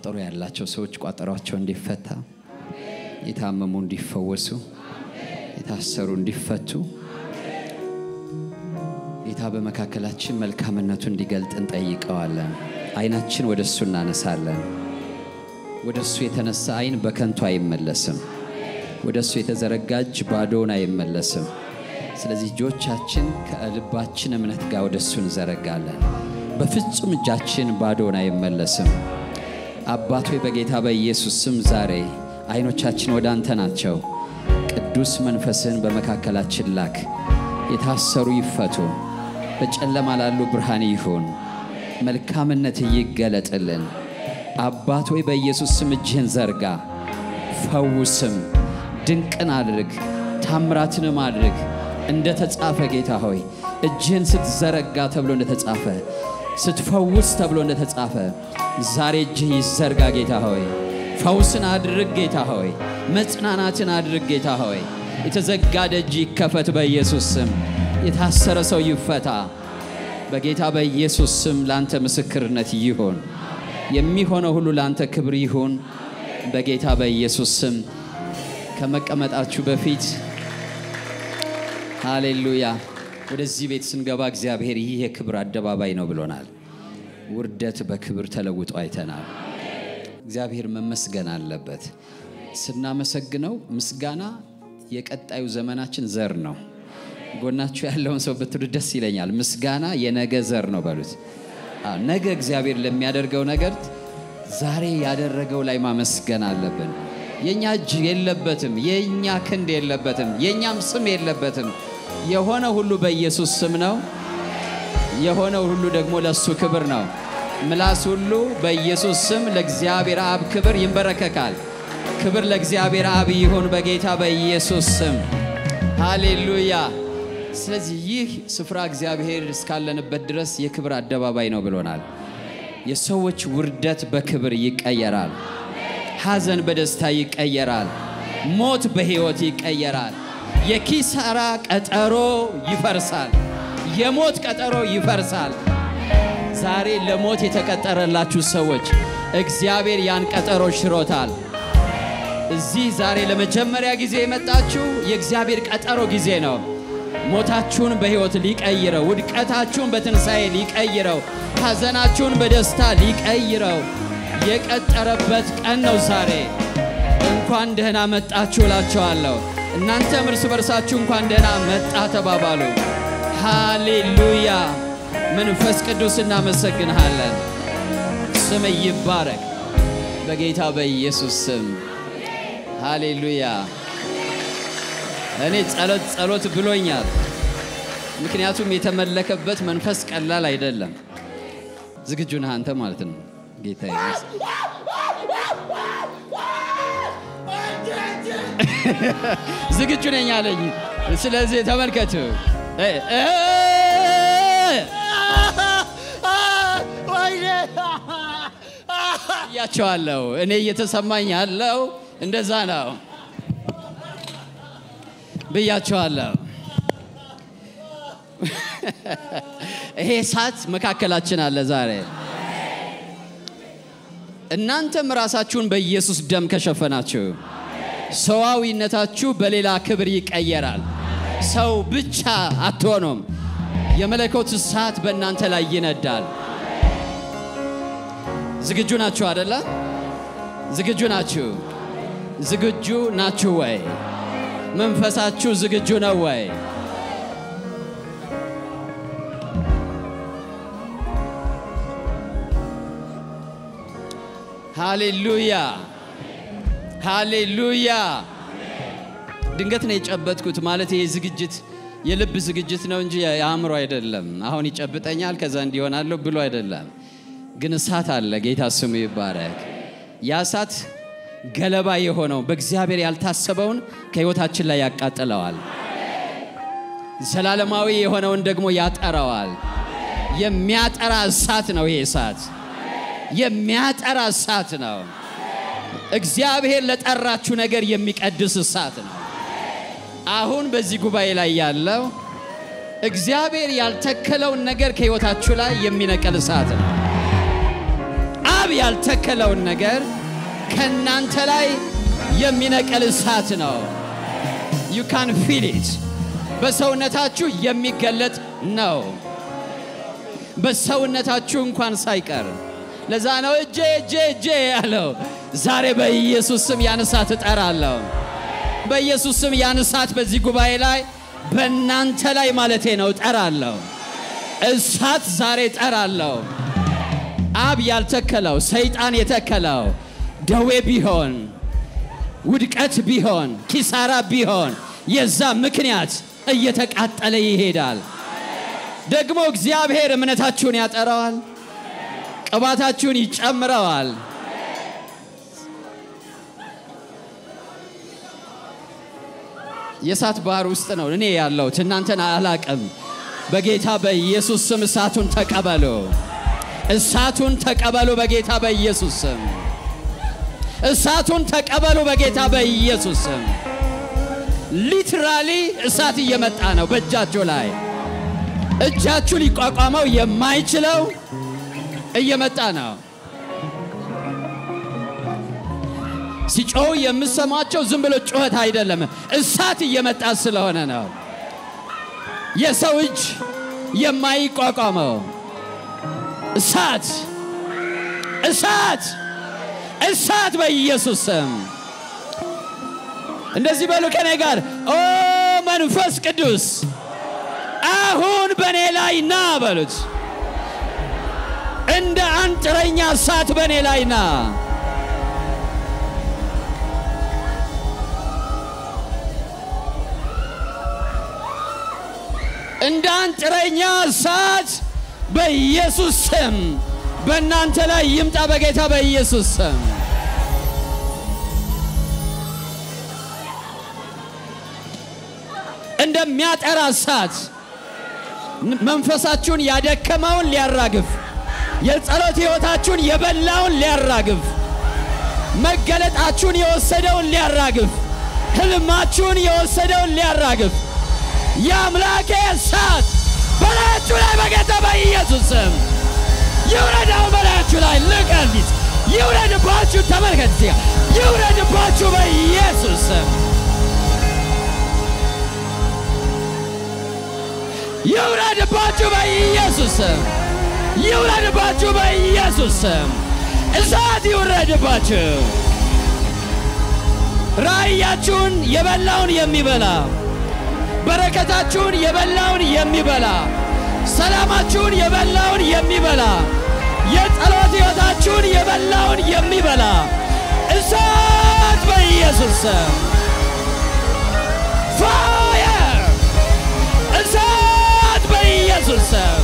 ቋጠሮ ያላቸው ሰዎች ቋጠሯቸው እንዲፈታ፣ የታመሙ እንዲፈወሱ፣ የታሰሩ እንዲፈቱ ጌታ በመካከላችን መልካምነቱ እንዲገልጥ እንጠይቀዋለን። አይናችን ወደ እሱ እናነሳለን። ወደ እሱ የተነሳ አይን በከንቱ አይመለስም። ወደ እሱ የተዘረጋ እጅ ባዶውን አይመለስም። ስለዚህ እጆቻችን ከልባችን እምነት ጋር ወደ እሱ እንዘረጋለን። በፍጹም እጃችን ባዶውን አይመለስም። አባት ሆይ በጌታ በኢየሱስ ስም ዛሬ አይኖቻችን ወደ አንተ ናቸው። ቅዱስ መንፈስህን በመካከላችን ላክ። የታሰሩ ይፈቱ፣ በጨለማ ላሉ ብርሃን ይሁን፣ መልካምነት ይገለጥልን። አባት ሆይ በኢየሱስ ስም እጅህን ዘርጋ፣ ፈውስም፣ ድንቅን አድርግ፣ ታምራትንም አድርግ። እንደ ተጻፈ ጌታ ሆይ እጅህን ስትዘረጋ ተብሎ እንደ ተጻፈ ስትፈውስ ተብሎ እንደ ተጻፈ ዛሬ እጅህ ይዘርጋ ጌታ ሆይ ፈውስን አድርግ ጌታ ሆይ መጽናናትን አድርግ ጌታ ሆይ የተዘጋ ደጅ ይከፈት በኢየሱስ ስም የታሰረ ሰው ይፈታ በጌታ በኢየሱስ ስም ለአንተ ምስክርነት ይሁን የሚሆነው ሁሉ ለአንተ ክብር ይሁን በጌታ በኢየሱስ ስም ከመቀመጣችሁ በፊት ሃሌሉያ ወደዚህ ቤት ስንገባ እግዚአብሔር ይህ የክብር አደባባይ ነው ብሎናል ውርደት በክብር ተለውጦ አይተናል እግዚአብሔር መመስገን አለበት ስናመሰግነው ምስጋና የቀጣዩ ዘመናችን ዘር ነው ጎናችሁ ያለውን ሰው ብትሉ ደስ ይለኛል ምስጋና የነገ ዘር ነው በሉት አዎ፣ ነገ እግዚአብሔር ለሚያደርገው ነገር ዛሬ ያደረገው ላይ ማመስገን አለብን የእኛ እጅ የለበትም የእኛ ክንድ የለበትም የእኛም ስም የለበትም የሆነ ሁሉ በኢየሱስ ስም ነው የሆነው ሁሉ ደግሞ ለእሱ ክብር ነው ምላስ ሁሉ በኢየሱስ ስም ለእግዚአብሔር አብ ክብር ይንበረከካል ክብር ለእግዚአብሔር አብ ይሁን በጌታ በኢየሱስ ስም ሃሌሉያ ስለዚህ ይህ ስፍራ እግዚአብሔር እስካለንበት ድረስ የክብር አደባባይ ነው ብሎናል የሰዎች ውርደት በክብር ይቀየራል ሐዘን በደስታ ይቀየራል ሞት በሕይወት ይቀየራል የኪሳራ ቀጠሮ ይፈርሳል የሞት ቀጠሮ ይፈርሳል ዛሬ ለሞት የተቀጠረላችሁ ሰዎች እግዚአብሔር ያን ቀጠሮ ሽሮታል እዚህ ዛሬ ለመጀመሪያ ጊዜ የመጣችሁ የእግዚአብሔር ቀጠሮ ጊዜ ነው ሞታችሁን በሕይወት ሊቀይረው ውድቀታችሁን በትንሣኤ ሊቀይረው ሐዘናችሁን በደስታ ሊቀይረው የቀጠረበት ቀን ነው ዛሬ እንኳን ደህና መጣችሁ እላቸዋለሁ እናንተም እርስ በርሳችሁ እንኳን ደህና መጣ ተባባሉ ሃሌሉያ መንፈስ ቅዱስ እናመሰግንሃለን ስም ይባረክ በጌታ በኢየሱስ ስም ሃሌሉያ እኔ ጸሎት ጸሎት ብሎኛል ምክንያቱም የተመለከበት መንፈስ ቀላል አይደለም ዝግጁ ነህ አንተ ማለት ነው ጌታ ይመስገን ዝግጁ ነኝ አለኝ ስለዚህ ተመልከቱ እ እ እያቸዋለሁ እኔ እየተሰማኝ ያለው እንደዛ ነው ብያቸዋለሁ ይሄ እሳት መካከላችን አለ ዛሬ እናንተም ራሳችሁን በኢየሱስ ደም ከሸፈናችሁ ሰዋዊነታችሁ በሌላ ክብር ይቀየራል ሰው ብቻ አትሆኑም የመለኮት እሳት በእናንተ ላይ ይነዳል ዝግጁ ናችሁ አደለ ዝግጁ ናችሁ ዝግጁ ናችሁ ወይ መንፈሳችሁ ዝግጁ ነው ወይ ሃሌሉያ ሃሌሉያ ድንገት ነው የጨበጥኩት ማለት ይሄ ዝግጅት የልብ ዝግጅት ነው እንጂ የአእምሮ አይደለም አሁን ይጨብጠኛል ከዛ እንዲሆናለሁ ብሎ አይደለም ግን እሳት አለ ጌታ ስሙ ይባረክ ያ እሳት ገለባ የሆነው በእግዚአብሔር ያልታሰበውን ከህይወታችን ላይ ያቃጥለዋል ዘላለማዊ የሆነውን ደግሞ ያጠራዋል የሚያጠራ እሳት ነው ይሄ እሳት የሚያጠራ እሳት ነው እግዚአብሔር ለጠራችሁ ነገር የሚቀድስ እሳት ነው አሁን በዚህ ጉባኤ ላይ ያለው እግዚአብሔር ያልተከለውን ነገር ከህይወታችሁ ላይ የሚነቀል እሳት ነው አብ ያልተከለውን ነገር ከእናንተ ላይ የሚነቀል እሳት ነው። ዩ ካን ፊል ኢት በሰውነታችሁ የሚገለጥ ነው። በሰውነታችሁ እንኳን ሳይቀር ለዛ ነው እጄ እጄ እጄ ያለው። ዛሬ በኢየሱስ ስም ያን እሳት እጠራለሁ። በኢየሱስ ስም ያን እሳት በዚህ ጉባኤ ላይ በእናንተ ላይ ማለቴ ነው እጠራለሁ። እሳት ዛሬ እጠራለሁ። አብ ያልተከለው ሰይጣን የተከለው ደዌ ቢሆን ውድቀት ቢሆን ኪሳራ ቢሆን የዛ ምክንያት እየተቃጠለ ይሄዳል። ደግሞ እግዚአብሔር እምነታችሁን ያጠራዋል፣ ቅባታችሁን ይጨምረዋል። የእሳት ባህር ውስጥ ነው እኔ ያለሁት፣ እናንተን አላቅም። በጌታ በኢየሱስ ስም እሳቱን ተቀበሉ፣ እሳቱን ተቀበሉ በጌታ በኢየሱስ ስም እሳቱን ተቀበሉ በጌታ በኢየሱስ ስም። ሊትራሊ እሳት እየመጣ ነው በእጃችሁ ላይ እጃችሁ ሊቋቋመው የማይችለው እየመጣ ነው። ሲጮው የምሰማቸው ዝም ብሎ ጩኸት አይደለም፣ እሳት እየመጣ ስለሆነ ነው። የሰው እጅ የማይቋቋመው እሳት እሳት እሳት በኢየሱስ ስም እንደዚህ በሉ ከኔ ጋር ኦ መንፈስ ቅዱስ አሁን በእኔ ላይ ና በሉት። እንደ አንጥረኛ እሳት በእኔ ላይ ና። እንደ አንጥረኛ እሳት በኢየሱስ ስም በእናንተ ላይ ይምጣ፣ በጌታ በኢየሱስ ስም። እንደሚያጠራ እሳት መንፈሳችሁን ያደከመውን ሊያራግፍ፣ የጸሎት ሕይወታችሁን የበላውን ሊያራግፍ፣ መገለጣችሁን የወሰደውን ሊያራግፍ፣ ህልማችሁን የወሰደውን ሊያራግፍ የአምላኬ እሳት በላያችሁ ላይ በጌታ በኢየሱስ ስም ይውረዳው። በላያችሁ ላይ ልቀሊት ይውረድባችሁ። ተመልከት እዚህ ጋር ይውረድባችሁ በኢየሱስ ስም ይውረድባችሁ በኢየሱስ ስም ይውረድባችሁ በኢየሱስ ስም እሳት ይውረድባችሁ። ራእያችሁን የበላውን የሚበላ በረከታችሁን የበላውን የሚበላ ሰላማችሁን የበላውን የሚበላ የጸሎት ሕይወታችሁን የበላውን የሚበላ እሳት በኢየሱስ ስም ፋየር እሳት በኢየሱስ ስም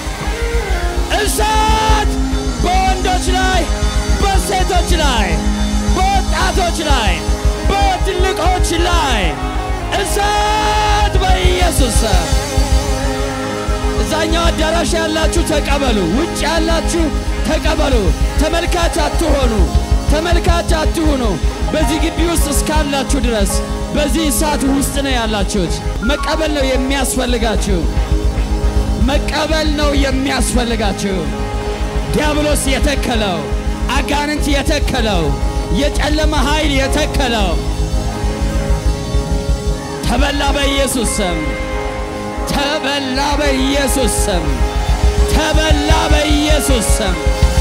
እሳት በወንዶች ላይ በሴቶች ላይ በወጣቶች ላይ በትልቆች ላይ እሳት በኢየሱስ ስም እዛኛው አዳራሽ ያላችሁ ተቀበሉ። ውጭ ያላችሁ ተቀበሉ። ተመልካች አትሆኑ፣ ተመልካች አትሁኑ። በዚህ ግቢ ውስጥ እስካላችሁ ድረስ በዚህ እሳት ውስጥ ነው ያላችሁት። መቀበል ነው የሚያስፈልጋችሁ። መቀበል ነው የሚያስፈልጋችሁ። ዲያብሎስ የተከለው አጋንንት የተከለው የጨለመ ኃይል የተከለው ተበላ በኢየሱስ ስም ተበላ በኢየሱስ ስም ተበላ በኢየሱስ ስም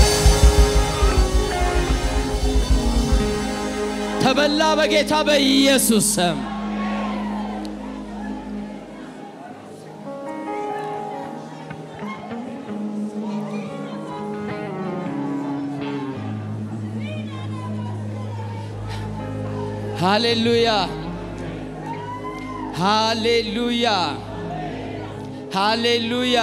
ተበላ በጌታ በኢየሱስ ስም ሃሌሉያ ሃሌሉያ ሃሌሉያ።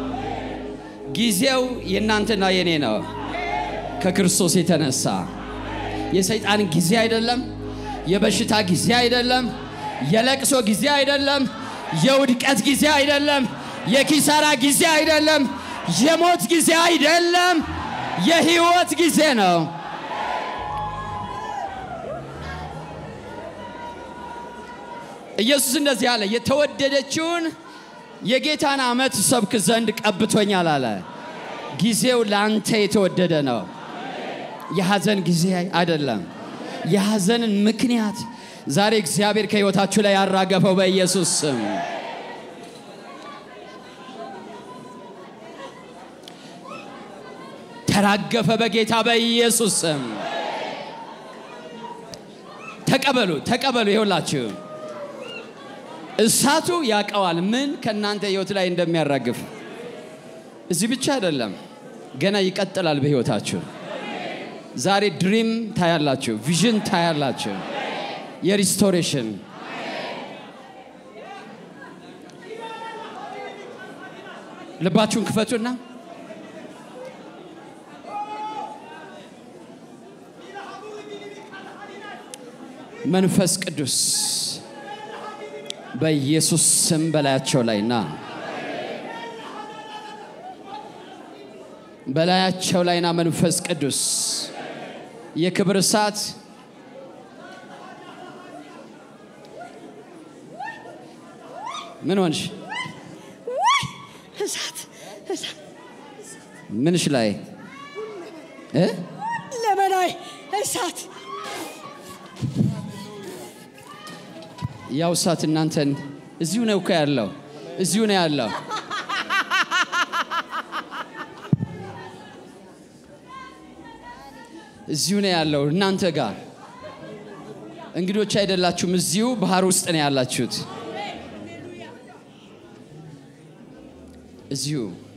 ጊዜው የእናንተና የኔ ነው። ከክርስቶስ የተነሳ የሰይጣን ጊዜ አይደለም። የበሽታ ጊዜ አይደለም። የለቅሶ ጊዜ አይደለም። የውድቀት ጊዜ አይደለም። የኪሳራ ጊዜ አይደለም። የሞት ጊዜ አይደለም። የህይወት ጊዜ ነው። ኢየሱስ እንደዚህ አለ፣ የተወደደችውን የጌታን ዓመት ሰብክ ዘንድ ቀብቶኛል አለ። ጊዜው ለአንተ የተወደደ ነው። የሐዘን ጊዜ አይደለም። የሐዘንን ምክንያት ዛሬ እግዚአብሔር ከሕይወታችሁ ላይ ያራገፈው በኢየሱስ ስም። ተራገፈ በጌታ በኢየሱስ ስም። ተቀበሉ፣ ተቀበሉ። ይኸውላችሁ እሳቱ ያውቀዋል ምን ከእናንተ ሕይወት ላይ እንደሚያራግፍ። እዚህ ብቻ አይደለም፣ ገና ይቀጥላል በሕይወታችሁ። ዛሬ ድሪም ታያላችሁ፣ ቪዥን ታያላችሁ፣ የሪስቶሬሽን ልባችሁን ክፈቱና መንፈስ ቅዱስ በኢየሱስ ስም በላያቸው ላይ ና፣ በላያቸው ላይ ና። መንፈስ ቅዱስ የክብር እሳት ምን ሆንሽ? እሳት እሳት ምንሽ ላይ እ ለበላይ እሳት ያው እሳት እናንተን እዚሁ ነው እኮ ያለው፣ እዚሁ ነው ያለው። እዚሁ ነው ያለው እናንተ ጋር እንግዶች አይደላችሁም። እዚሁ ባህር ውስጥ ነው ያላችሁት። እዚሁ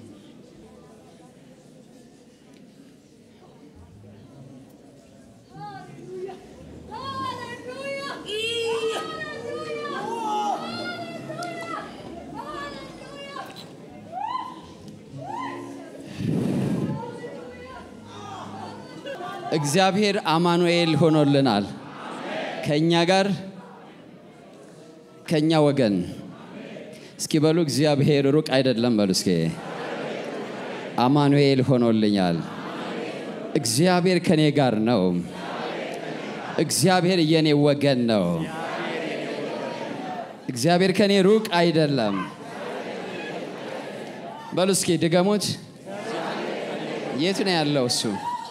እግዚአብሔር አማኑኤል ሆኖልናል። ከእኛ ጋር ከእኛ ወገን እስኪ በሉ እግዚአብሔር ሩቅ አይደለም በሉ እስኪ አማኑኤል ሆኖልኛል። እግዚአብሔር ከኔ ጋር ነው። እግዚአብሔር የኔ ወገን ነው። እግዚአብሔር ከኔ ሩቅ አይደለም። በሉ እስኪ ድገሙት። የት ነው ያለው እሱ?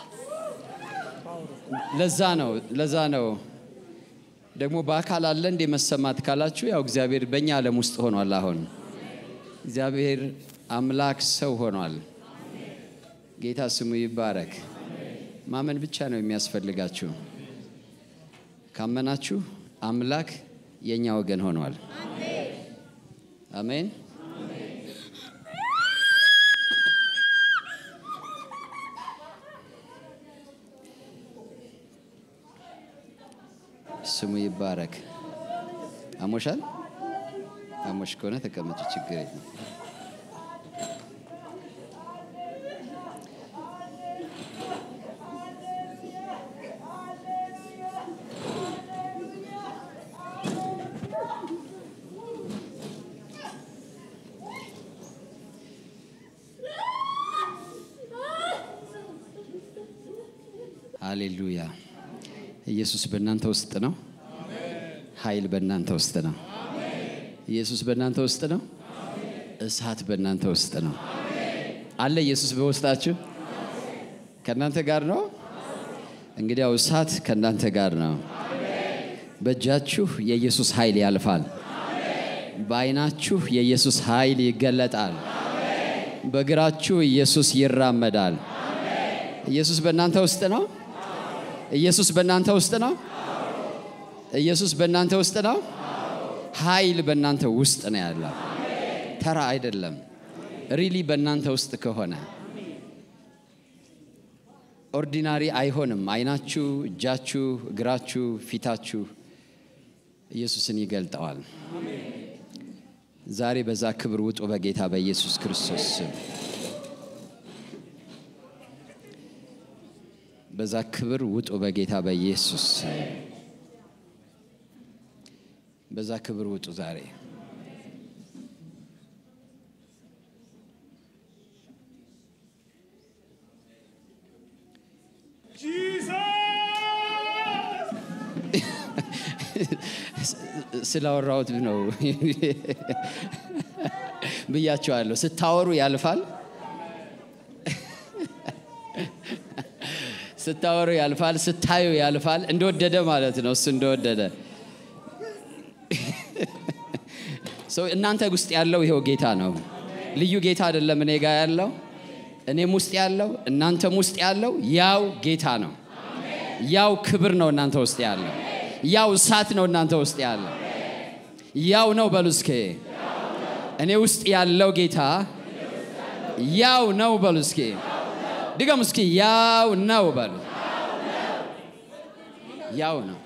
ለዛ ነው ለዛ ነው ደግሞ በአካል አለ እንዴ መሰማት ካላችሁ፣ ያው እግዚአብሔር በእኛ ዓለም ውስጥ ሆኗል። አሁን እግዚአብሔር አምላክ ሰው ሆኗል። ጌታ ስሙ ይባረክ። ማመን ብቻ ነው የሚያስፈልጋችሁ። ካመናችሁ አምላክ የእኛ ወገን ሆኗል። አሜን። ስሙ ይባረክ። አሞሻል? አሞሽ ከሆነ ተቀመጭ፣ ችግር የለም። ሃሌሉያ። ኢየሱስ በእናንተ ውስጥ ነው። ኃይል በእናንተ ውስጥ ነው። ኢየሱስ በእናንተ ውስጥ ነው። እሳት በእናንተ ውስጥ ነው። አለ ኢየሱስ በውስጣችሁ ከእናንተ ጋር ነው። እንግዲያው እሳት ከእናንተ ጋር ነው። በእጃችሁ የኢየሱስ ኃይል ያልፋል። በዓይናችሁ የኢየሱስ ኃይል ይገለጣል። በእግራችሁ ኢየሱስ ይራመዳል። ኢየሱስ በእናንተ ውስጥ ነው። ኢየሱስ በእናንተ ውስጥ ነው። ኢየሱስ በእናንተ ውስጥ ነው። ኃይል በእናንተ ውስጥ ነው ያለው። ተራ አይደለም። ሪሊ በእናንተ ውስጥ ከሆነ ኦርዲናሪ አይሆንም። አይናችሁ፣ እጃችሁ፣ እግራችሁ፣ ፊታችሁ ኢየሱስን ይገልጠዋል። ዛሬ በዛ ክብር ውጡ በጌታ በኢየሱስ ክርስቶስ ስም። በዛ ክብር ውጡ በጌታ በኢየሱስ ስም። በዛ ክብር ውጡ ዛሬ ስላወራሁት ነው ብያቸዋለሁ። ስታወሩ ያልፋል፣ ስታወሩ ያልፋል፣ ስታዩ ያልፋል። እንደወደደ ማለት ነው። እሱ እንደወደደ ሰው እናንተ ውስጥ ያለው ይኸው ጌታ ነው። ልዩ ጌታ አይደለም እኔ ጋር ያለው እኔም ውስጥ ያለው እናንተም ውስጥ ያለው ያው ጌታ ነው። ያው ክብር ነው እናንተ ውስጥ ያለው። ያው እሳት ነው እናንተ ውስጥ ያለው። ያው ነው በሉ እስኬ እኔ ውስጥ ያለው ጌታ ያው ነው በሉ እስኪ ድገም እስኪ ያው ነው በሉ ያው ነው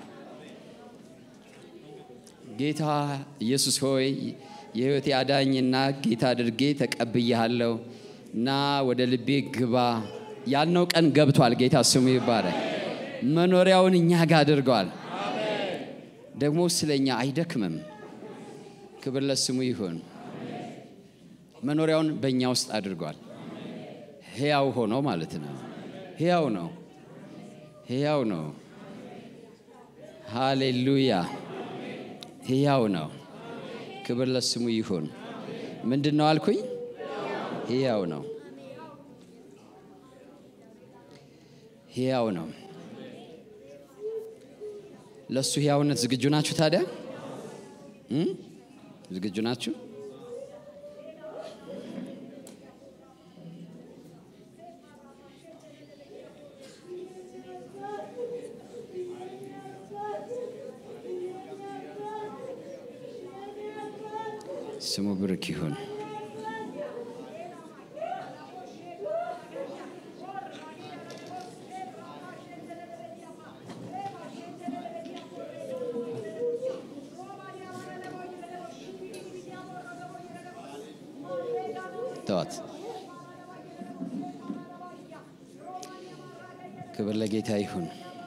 ጌታ ኢየሱስ ሆይ የህይወቴ አዳኝና ጌታ አድርጌ ተቀብያለሁ እና ወደ ልቤ ግባ ያልነው ቀን ገብቷል ጌታ ስሙ ይባላል መኖሪያውን እኛ ጋር አድርገዋል ደግሞ ስለ እኛ አይደክምም ክብር ለስሙ ይሁን መኖሪያውን በእኛ ውስጥ አድርጓል ሕያው ሆኖ ማለት ነው ሕያው ነው ሕያው ነው ሃሌሉያ ሕያው ነው ክብር ለስሙ ይሁን ምንድን ነው አልኩኝ ሕያው ነው ሕያው ነው ለእሱ ሕያውነት ዝግጁ ናችሁ ታዲያ እም? ዝግጁ ናችሁ ስሙ ብርክ ይሁን ተዋት ክብር ለጌታ ይሁን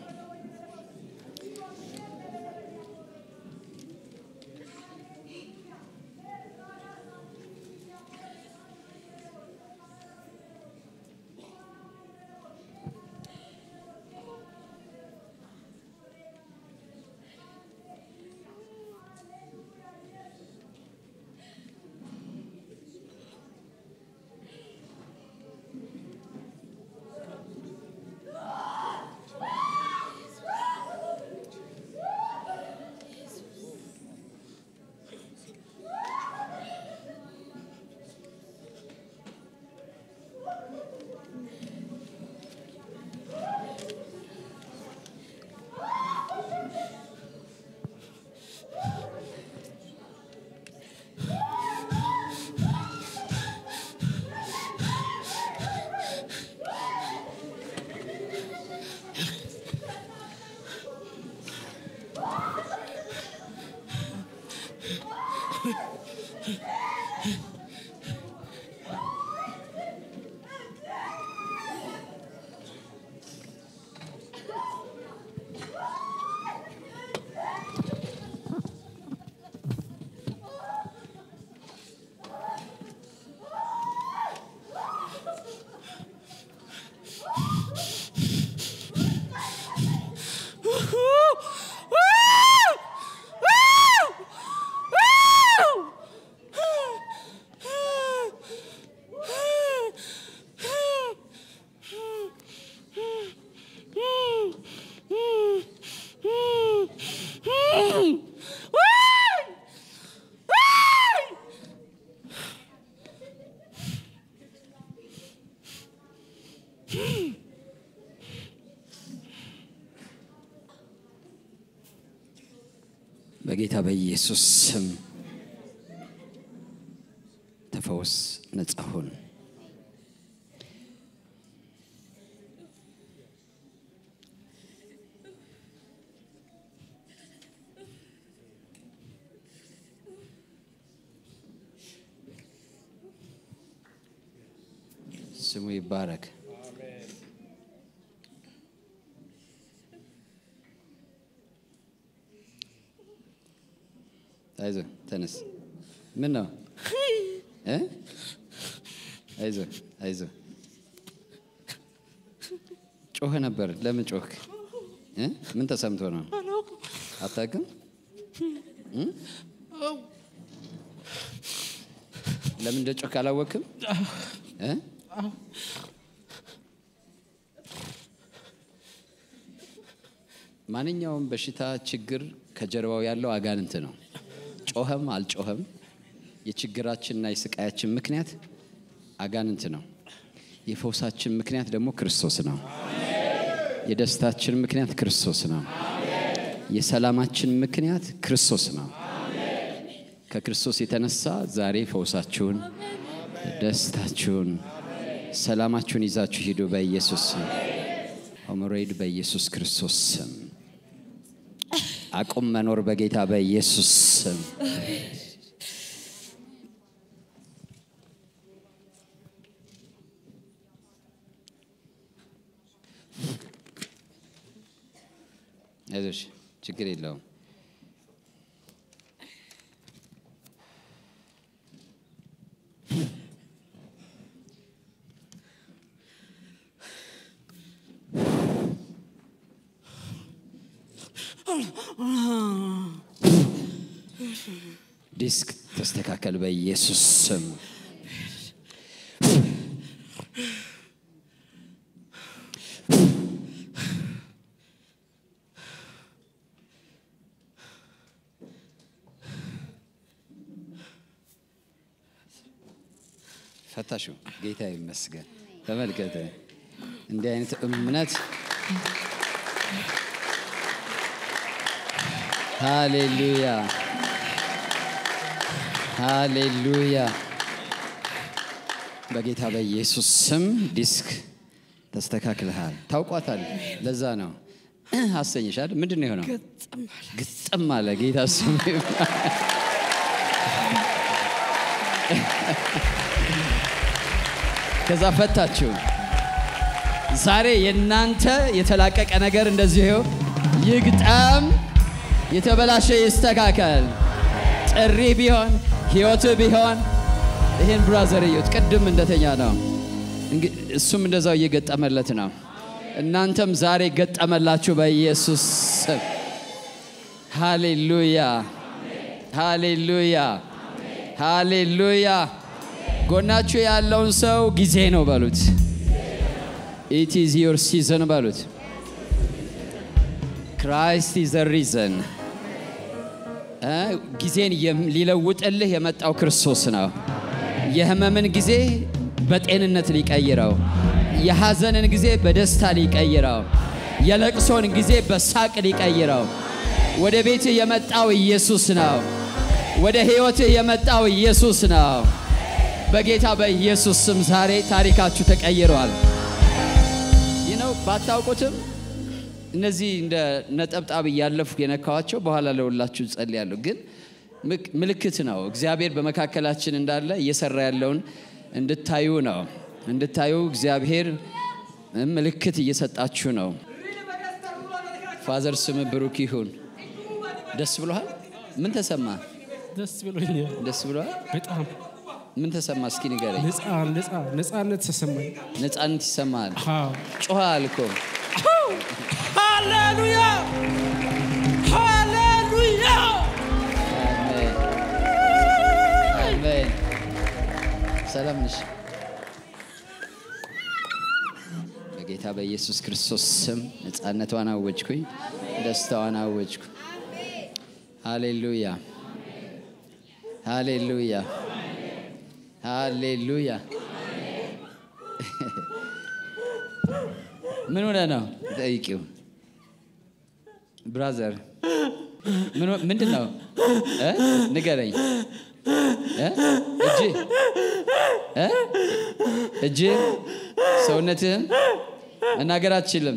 በጌታ በኢየሱስ ስም ተፈወስ፣ ነጻ ሁን። ስሙ ይባረክ። አይዞ ተነስ። ምን ነው እ? አይዞ አይዞ። ጮኸ ነበር። ለምን ጮህክ? እ? ምን ተሰምቶ ነው? አታውቅም? እ? ለምን እንደ ጮህክ አላወቅም? እ? ማንኛውም በሽታ ችግር ከጀርባው ያለው አጋንንት ነው። ጮኸም አልጮኸም የችግራችንና የስቃያችን ምክንያት አጋንንት ነው። የፈውሳችን ምክንያት ደግሞ ክርስቶስ ነው። የደስታችን ምክንያት ክርስቶስ ነው። የሰላማችን ምክንያት ክርስቶስ ነው። ከክርስቶስ የተነሳ ዛሬ ፈውሳችሁን፣ ደስታችሁን፣ ሰላማችሁን ይዛችሁ ሂዱ በኢየሱስ ስም። ሆሞሮይድ በኢየሱስ ክርስቶስ ስም አቁም መኖር በጌታ በኢየሱስ ስም አይዞሽ፣ ችግር የለውም። ዲስክ ተስተካከል በኢየሱስ ስም። ፈታሹ ጌታ ይመስገን። ተመልከተ እንዲህ አይነት እምነት ሃሌሉያ ሃሌሉያ። በጌታ በኢየሱስ ስም ዲስክ ተስተካክልሃል። ታውቋታል። ለዛ ነው አሰኝሻል። ምንድን ነው የሆነው? ግጥም አለ። ጌታ ስም ከዛ ፈታችሁ። ዛሬ የእናንተ የተላቀቀ ነገር እንደዚህ ይግጠም፣ የተበላሸ ይስተካከል። ጥሪ ቢሆን ህይወት ቢሆን ይህን ብራዘር እዩት። ቅድም እንደተኛ ነው፣ እሱም እንደዛው እየገጠመለት ነው። እናንተም ዛሬ ገጠመላችሁ በኢየሱስ ስም። ሃሌሉያ ሃሌሉያ ሃሌሉያ። ጎናችሁ ያለውን ሰው ጊዜ ነው በሉት። ኢት ኢዝ ዮር ሲዘን በሉት። ክራይስት ኢዝ ሪዘን ጊዜን ሊለውጥልህ የመጣው ክርስቶስ ነው። የህመምን ጊዜ በጤንነት ሊቀይረው፣ የሐዘንን ጊዜ በደስታ ሊቀይረው፣ የለቅሶን ጊዜ በሳቅ ሊቀይረው። ወደ ቤትህ የመጣው ኢየሱስ ነው። ወደ ሕይወትህ የመጣው ኢየሱስ ነው። በጌታ በኢየሱስ ስም ዛሬ ታሪካችሁ ተቀይሯል። ይህ ነው ባታውቁትም እነዚህ እንደ ነጠብጣብ እያለፉ የነካዋቸው በኋላ ለሁላችሁ ጸልያለሁ። ግን ምልክት ነው። እግዚአብሔር በመካከላችን እንዳለ እየሰራ ያለውን እንድታዩ ነው። እንድታዩ እግዚአብሔር ምልክት እየሰጣችሁ ነው። ፋዘር ስም ብሩክ ይሁን። ደስ ብሎሃል? ምን ተሰማ? ደስ ብሎኛል ደስ ብሎሃል? በጣም ምን ተሰማ? እስኪ ንገረኝ። ነፃ ነፃ ነፃነት ተሰማኝ። ነፃነት ይሰማሃል? አዎ። ጮኸሃል እኮ ሃሌሉያ ሃሌሉያ። አሜን አሜን። ሰላም ነሽ? በጌታ በኢየሱስ ክርስቶስ ስም ነፃነቷን አወጅኩኝ፣ ደስታዋን አወጅኩ። ሃሌሉያ ሃሌሉያ ሃሌሉያ። ምን ሆነ ነው ጠይቂው። ብራዘር ምንድን ነው እ? ንገረኝ እ? እጅ እ? እጅ ሰውነትህን መናገር አትችልም።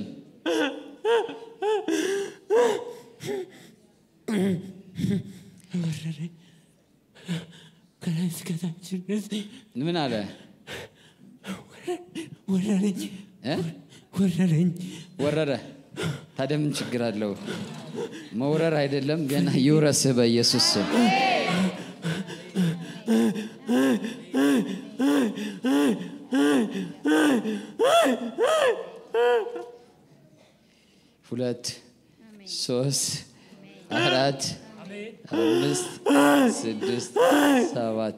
ወረረኝ ከላይ እስከታች ድረስ ምን አለ ወረረኝ እ? ወረረኝ። ወረረ። ታዲያ ምን ችግር አለው? መውረር አይደለም ገና ይውረስህ በኢየሱስ ስም። ሁለት ሶስት አራት አምስት ስድስት ሰባት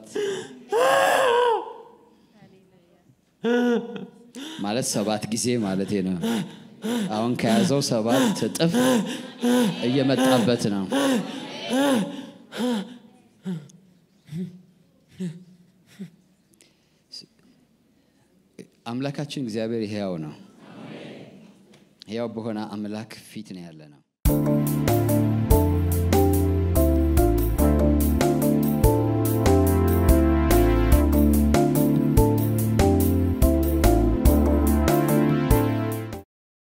ማለት ሰባት ጊዜ ማለት ነው። አሁን ከያዘው ሰባት እጥፍ እየመጣበት ነው። አምላካችን እግዚአብሔር ሕያው ነው። ሕያው በሆነ አምላክ ፊት ነው ያለ ነው።